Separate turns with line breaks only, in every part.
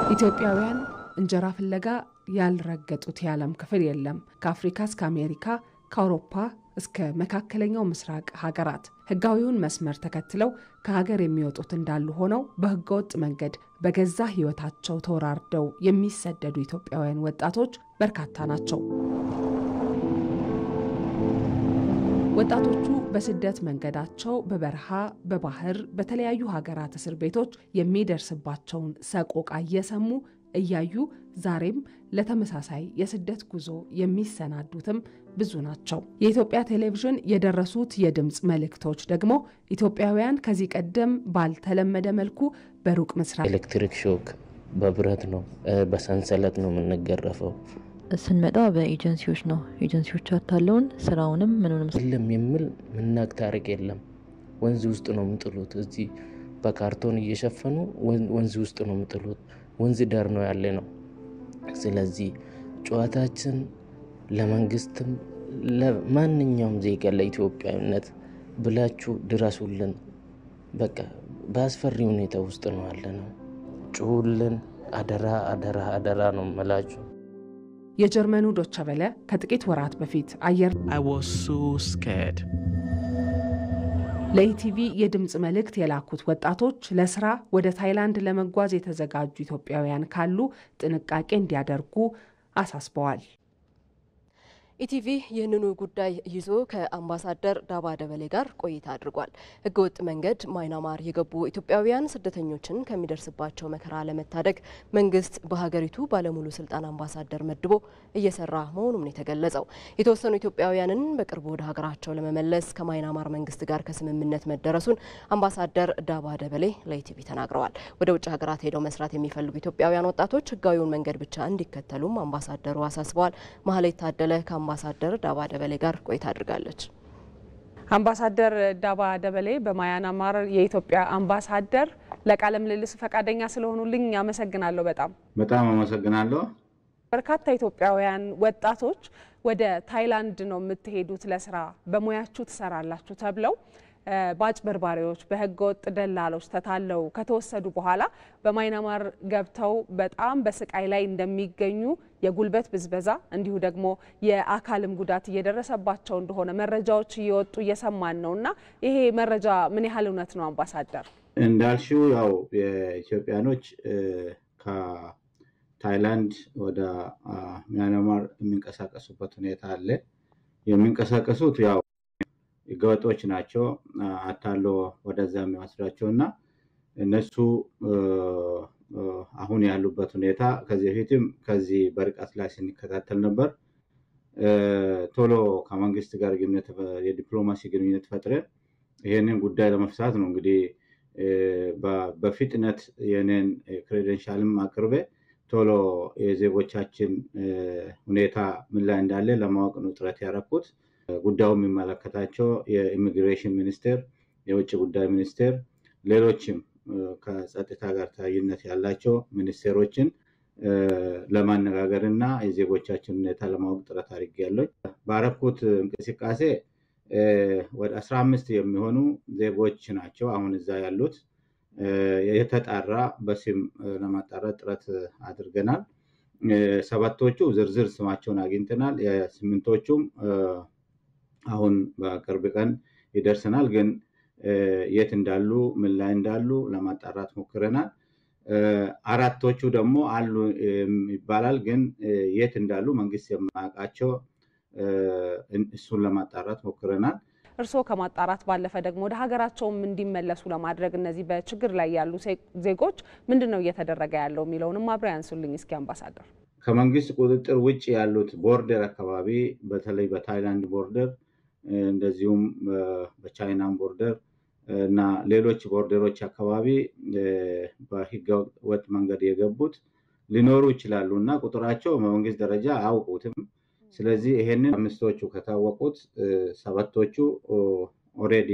ኢትዮጵያውያን እንጀራ ፍለጋ ያልረገጡት የዓለም ክፍል የለም። ከአፍሪካ እስከ አሜሪካ፣ ከአውሮፓ እስከ መካከለኛው ምስራቅ ሀገራት ሕጋዊውን መስመር ተከትለው ከሀገር የሚወጡት እንዳሉ ሆነው በሕገወጥ መንገድ በገዛ ሕይወታቸው ተወራርደው የሚሰደዱ ኢትዮጵያውያን ወጣቶች በርካታ ናቸው። ወጣቶቹ በስደት መንገዳቸው በበረሃ፣ በባህር፣ በተለያዩ ሀገራት እስር ቤቶች የሚደርስባቸውን ሰቆቃ እየሰሙ እያዩ ዛሬም ለተመሳሳይ የስደት ጉዞ የሚሰናዱትም ብዙ ናቸው። የኢትዮጵያ ቴሌቪዥን የደረሱት የድምፅ መልእክቶች ደግሞ ኢትዮጵያውያን ከዚህ ቀደም ባልተለመደ መልኩ በሩቅ ምስራቅ
ኤሌክትሪክ ሾክ በብረት ነው፣ በሰንሰለት ነው የምንገረፈው።
ስንመጣ በኤጀንሲዎች ነው። ኤጀንሲዎች አታለውን ስራውንም ምንንም
የለም የሚል ምናቅ ታሪክ የለም። ወንዝ ውስጥ ነው የምጥሉት። እዚህ በካርቶን እየሸፈኑ ወንዝ ውስጥ ነው የምጥሉት። ወንዝ ዳር ነው ያለ ነው። ስለዚህ ጨዋታችን ለመንግስትም ለማንኛውም ዜጋ ለኢትዮጵያዊነት ብላችሁ ድረሱልን። በቃ በአስፈሪ ሁኔታ ውስጥ ነው ያለ ነው። ጩሁልን። አደራ አደራ አደራ ነው መላችሁ።
የጀርመኑ ዶቸ በለ ከጥቂት ወራት በፊት አየር
I was so scared.
ለኢቲቪ የድምፅ መልእክት የላኩት ወጣቶች ለስራ ወደ ታይላንድ ለመጓዝ የተዘጋጁ ኢትዮጵያውያን ካሉ ጥንቃቄ እንዲያደርጉ አሳስበዋል።
ኢቲቪ ይህንኑ ጉዳይ ይዞ ከአምባሳደር ዳባ ደበሌ ጋር ቆይታ አድርጓል። ህገወጥ መንገድ ማይናማር የገቡ ኢትዮጵያውያን ስደተኞችን ከሚደርስባቸው መከራ ለመታደግ መንግስት በሀገሪቱ ባለሙሉ ስልጣን አምባሳደር መድቦ እየሰራ መሆኑም ነው የተገለጸው። የተወሰኑ ኢትዮጵያውያንን በቅርቡ ወደ ሀገራቸው ለመመለስ ከማይናማር መንግስት ጋር ከስምምነት መደረሱን አምባሳደር ዳባ ደበሌ ለኢቲቪ ተናግረዋል። ወደ ውጭ ሀገራት ሄደው መስራት የሚፈልጉ ኢትዮጵያውያን ወጣቶች ህጋዊውን መንገድ ብቻ እንዲከተሉም አምባሳደሩ አሳስበዋል። ማህሌት ታደለ አምባሳደር ዳባ ደበሌ ጋር ቆይታ አድርጋለች።
አምባሳደር ዳባ ደበሌ በማያናማር የኢትዮጵያ አምባሳደር ለቃለ ምልልስ ፈቃደኛ ስለሆኑልኝ አመሰግናለሁ። በጣም
በጣም አመሰግናለሁ።
በርካታ ኢትዮጵያውያን ወጣቶች ወደ ታይላንድ ነው የምትሄዱት ለስራ በሙያችሁ ትሰራላችሁ ተብለው በአጭበርባሪዎች በህገወጥ ደላሎች ተታለው ከተወሰዱ በኋላ በማይናማር ገብተው በጣም በስቃይ ላይ እንደሚገኙ የጉልበት ብዝበዛ እንዲሁ ደግሞ የአካልም ጉዳት እየደረሰባቸው እንደሆነ መረጃዎች እየወጡ እየሰማን ነው እና ይሄ መረጃ ምን ያህል እውነት ነው አምባሳደር?
እንዳልሽው ያው የኢትዮጵያኖች ከታይላንድ ወደ ሚያንማር የሚንቀሳቀሱበት ሁኔታ አለ። የሚንቀሳቀሱት ያው ህገወጦች ናቸው። አታሎ ወደዛ የሚወስዷቸው እና እነሱ አሁን ያሉበት ሁኔታ ከዚህ በፊትም ከዚህ በርቀት ላይ ስንከታተል ነበር። ቶሎ ከመንግስት ጋር የዲፕሎማሲ ግንኙነት ፈጥረን ይህንን ጉዳይ ለመፍታት ነው እንግዲህ በፍጥነት የኔን ክሬደንሻልም አቅርቤ ቶሎ የዜጎቻችን ሁኔታ ምን ላይ እንዳለ ለማወቅ ነው ጥረት ያደረኩት። ጉዳዩ የሚመለከታቸው የኢሚግሬሽን ሚኒስቴር፣ የውጭ ጉዳይ ሚኒስቴር፣ ሌሎችም ከጸጥታ ጋር ተያያዥነት ያላቸው ሚኒስቴሮችን ለማነጋገር እና የዜጎቻችን ሁኔታ ለማወቅ ጥረት አድርጌያለሁ። ባረኩት እንቅስቃሴ ወደ አስራ አምስት የሚሆኑ ዜጎች ናቸው አሁን እዛ ያሉት። የተጣራ በስም ለማጣራት ጥረት አድርገናል። ሰባቶቹ ዝርዝር ስማቸውን አግኝተናል። የስምንቶቹም አሁን በቅርብ ቀን ይደርሰናል። ግን የት እንዳሉ ምን ላይ እንዳሉ ለማጣራት ሞክረናል። አራቶቹ ደግሞ አሉ ይባላል። ግን የት እንዳሉ መንግስት የማያውቃቸው እሱን ለማጣራት ሞክረናል።
እርስዎ ከማጣራት ባለፈ ደግሞ ወደ ሀገራቸውም እንዲመለሱ ለማድረግ እነዚህ በችግር ላይ ያሉ ዜጎች ምንድን ነው እየተደረገ ያለው የሚለውንም ማብሪያ ያንሱልኝ እስኪ አምባሳደር።
ከመንግስት ቁጥጥር ውጭ ያሉት ቦርደር አካባቢ በተለይ በታይላንድ ቦርደር እንደዚሁም በቻይናም ቦርደር እና ሌሎች ቦርደሮች አካባቢ በህገ ወጥ መንገድ የገቡት ሊኖሩ ይችላሉ እና ቁጥራቸው በመንግስት ደረጃ አያውቁትም። ስለዚህ ይሄንን አምስቶቹ ከታወቁት ሰባቶቹ ኦልሬዲ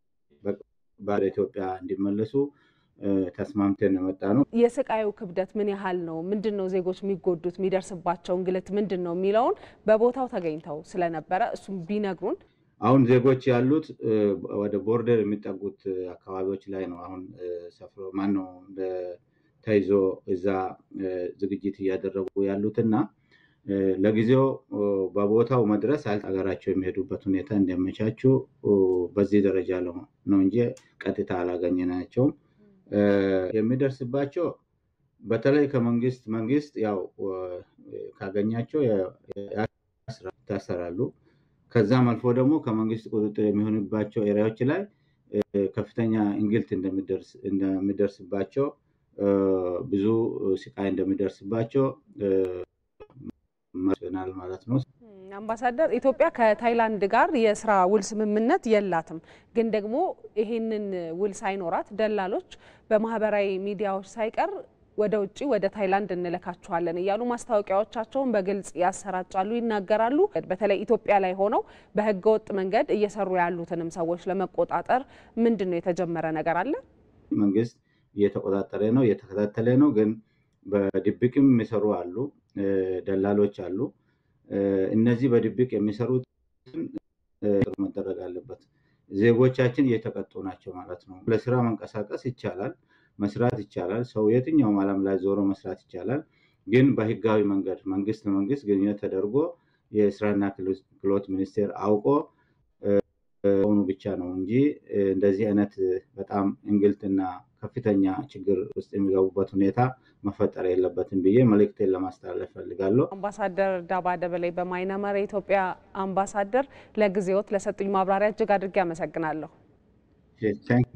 ወደ ኢትዮጵያ እንዲመለሱ ተስማምተን የመጣ ነው።
የስቃዩ ክብደት ምን ያህል ነው? ምንድን ነው ዜጎች የሚጎዱት? የሚደርስባቸው እንግልት ምንድን ነው የሚለውን በቦታው ተገኝተው ስለነበረ እሱም ቢነግሩን።
አሁን ዜጎች ያሉት ወደ ቦርደር የሚጠጉት አካባቢዎች ላይ ነው። አሁን ሰፍሮ ማነው ተይዞ እዛ ዝግጅት እያደረጉ ያሉትና ለጊዜው በቦታው መድረስ ሀገራቸው የሚሄዱበት ሁኔታ እንዲያመቻቹ በዚህ ደረጃ ነው እንጂ ቀጥታ አላገኘናቸውም። የሚደርስባቸው በተለይ ከመንግስት መንግስት ያው ካገኛቸው ይታሰራሉ። ከዛም አልፎ ደግሞ ከመንግስት ቁጥጥር የሚሆንባቸው ኤሪያዎች ላይ ከፍተኛ እንግልት እንደሚደርስባቸው ብዙ ስቃይ እንደሚደርስባቸው ናል ማለት ነው።
አምባሳደር፣ ኢትዮጵያ ከታይላንድ ጋር የስራ ውል ስምምነት የላትም። ግን ደግሞ ይሄንን ውል ሳይኖራት ደላሎች በማህበራዊ ሚዲያዎች ሳይቀር ወደ ውጭ ወደ ታይላንድ እንልካችኋለን እያሉ ማስታወቂያዎቻቸውን በግልጽ ያሰራጫሉ፣ ይናገራሉ። በተለይ ኢትዮጵያ ላይ ሆነው በህገወጥ መንገድ እየሰሩ ያሉትንም ሰዎች ለመቆጣጠር ምንድን ነው የተጀመረ ነገር አለ?
መንግስት እየተቆጣጠረ ነው፣ እየተከታተለ ነው። ግን በድብቅም የሚሰሩ አሉ፣ ደላሎች አሉ። እነዚህ በድብቅ የሚሰሩት መደረግ አለበት። ዜጎቻችን እየተቀጡ ናቸው ማለት ነው። ለስራ መንቀሳቀስ ይቻላል፣ መስራት ይቻላል። ሰው የትኛውም ዓለም ላይ ዞሮ መስራት ይቻላል። ግን በህጋዊ መንገድ መንግስት ለመንግስት ግንኙነት ተደርጎ የስራና ክህሎት ሚኒስቴር አውቆ ሆኑ ብቻ ነው እንጂ እንደዚህ አይነት በጣም እንግልትና ከፍተኛ ችግር ውስጥ የሚገቡበት ሁኔታ መፈጠር የለበትም ብዬ መልእክቴን ለማስተላለፍ ፈልጋለሁ።
አምባሳደር ዳባ ደበሌ በማይናማር የኢትዮጵያ አምባሳደር፣ ለጊዜዎት ለሰጡኝ ማብራሪያ እጅግ አድርጌ አመሰግናለሁ።